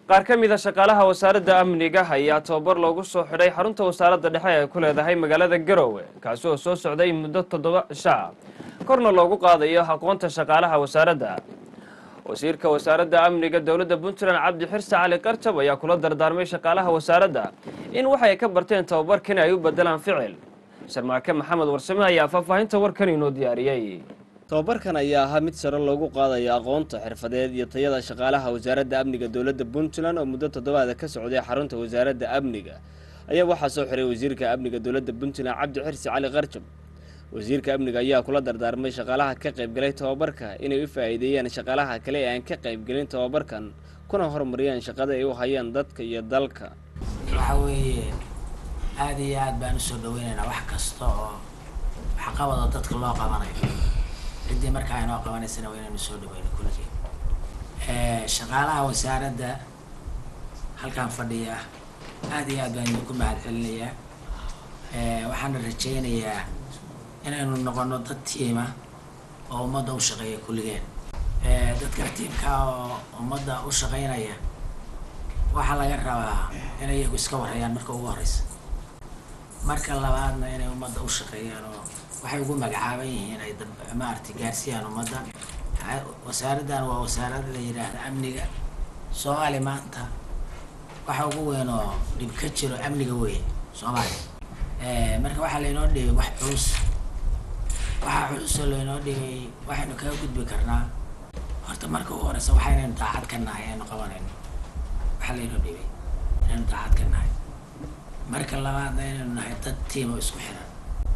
qaar ka mid a shaqaalaha wasaaradda amniga ayaa tababar loogu soo xidhay xarunta wasaaradda dhexe ee ku leedahay magaalada garowe kaasi oo soo socday muddo toddoba shaa korna loogu qaadayo aqoonta shaqaalaha wasaaradda wasiirka wasaaradda amniga dowladda puntland cabdi xirse cali qarjab ayaa kula dardaarmay shaqaalaha wasaaradda in waxay ka barteen tababarkan ay u bedelaan ficil sharmaake maxamed warsame ayaa faahfaahinta warkan inoo diyaariyey tababarkan ayaa ahaa mid sare loogu qaadayo aqoonta xirfadeed iyo tayada shaqaalaha wasaaradda amniga dowladda puntland oo muddo toddobaada ka socday xarunta wasaaradda amniga ayaa waxaa soo xiray wasiirka amniga dowladda puntland cabdi xirsi cali qarjab wasiirka amniga ayaa kula dardaarmay shaqaalaha ka qaybgalay tababarka inay u faa'iideeyaan shaqaalaha kale ee aan ka qaybgelin tababarkan kuna horumariyaan shaqada ay u hayaan dadka iyo dalka waxa weeye aada iyo aad baan usoo dhaweynaynaa wax kasta oo waxqabadoo dadka loo qabanayo ciddii markaa inoo qabanaysana waa inaynu soo dhaweyno kulligii shaqaalaha wasaaradda halkan fadhiya aada iyo aad baan idinku mahad celinayaa waxaana rajaynayaa inaynu noqono dad tiima oo ummadda u shaqeeya kulligeen dadka tiimka oo ummadda u shaqeynaya waxaa laga rabaa inay iyagu iska warhayaan marka ugu horeysa marka labaadna inay ummadda u shaqeeyaan oo waxay ugu magacaaban yihiin ay maaragtay gaarsiiyaan ummadda wasaaraddan waa wasaarada la yidhaahda amniga soomaali maanta waxa ugu weyn oo dhib ka jiro amniga weyn soomaaliya marka waxaa laynoo dhibay wax culus waxaa culusoo laynoo dhibay waxaynu kaga gudbi karnaa horta marka ugu horeysa waxaynaynu daacad ka nahay aynu qabanayno waxaa laynoo dhibay inaynu daacad ka nahay marka labaadna inaynu nahay dad tiim oo isku xiran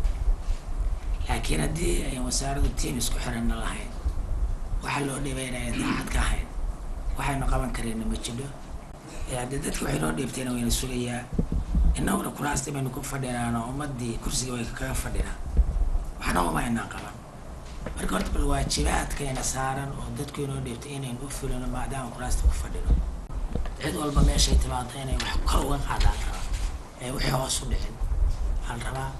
laakiin haddii ayan wasaaraddu tiim isku xiranna lahayn waxaa loo dhibay inayan daacad ka ahayn waxaynu qaban karayna ma jidho haddii dadka waxay noo dhiibtayna wayna sugayaa innaguna kuraastii baynu ku fadhinaano ummaddii kursiga way kaga fadhinaa waxna uma aynaan qaban marka horta bal waajibaadkayna saaran oo dadku inoo dhiibtay inaynu u fulino maadaama kuraasta ku fadhino cid walba meeshay timaado inay wax kor uga qaadaan rabaa ee wixii hoos u dhicin waxaan rabaa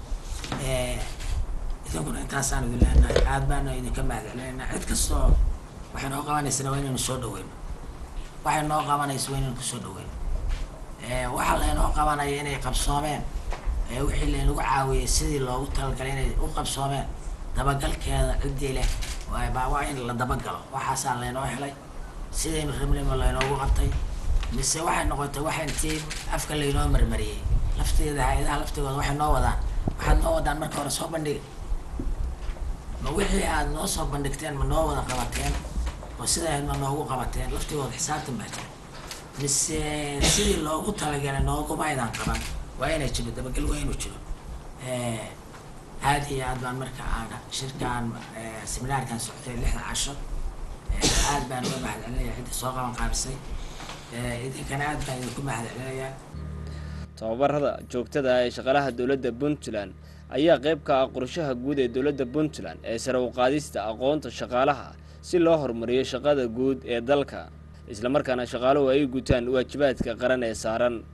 idinkuna intaasaan idin leenahay aad baana idinka mahadcelinaynaa cid kastoo waxay noo qabanaysana waa inaynu soo dhaweyno waxay noo qabanaysa waa inaynu kusoo dhaweyno waxaa laynoo qabanaya inay qabsoomeen wixii laynagu caawiyey sidii loogu talagalay inay u qabsoomeen dabagalkeeda ciddii leh baa waa in la dabagalo waxaasaa laynoo helay sidaynu rabnayma laynoogu qabtay mise waxay noqotay waxa intii afka laynoo marmariyey lafteeda hay-adaha laftigooda waxay noo wadaan waxaad noo wadaan marka hore soo bandhiga ma wixii aad noo soo bandhigteen ma noo wada qabateen oo sidayd ma noogu qabateen laftigooda xisaabtan baa jira mise sidii loogu talagalay nooguma aydan qaban waa inay jiro dabagal waa inuu jiro aada iyo aad baan marka aan shirkaan seminaarkan socotay lixda casho aad baan uga mahad celinaya cidda soo qaban qaabisay idinkana aad baan idinku mahad celinayaa tababarada joogtada ah ee shaqaalaha dowladda puntland ayaa qayb ka ah qorshaha guud ee dowladda puntland ee sare u qaadista aqoonta shaqaalaha si loo horumariyo shaqada guud ee dalka islamarkaana shaqaaluhu ay gutaan waajibaadka qaran ee saaran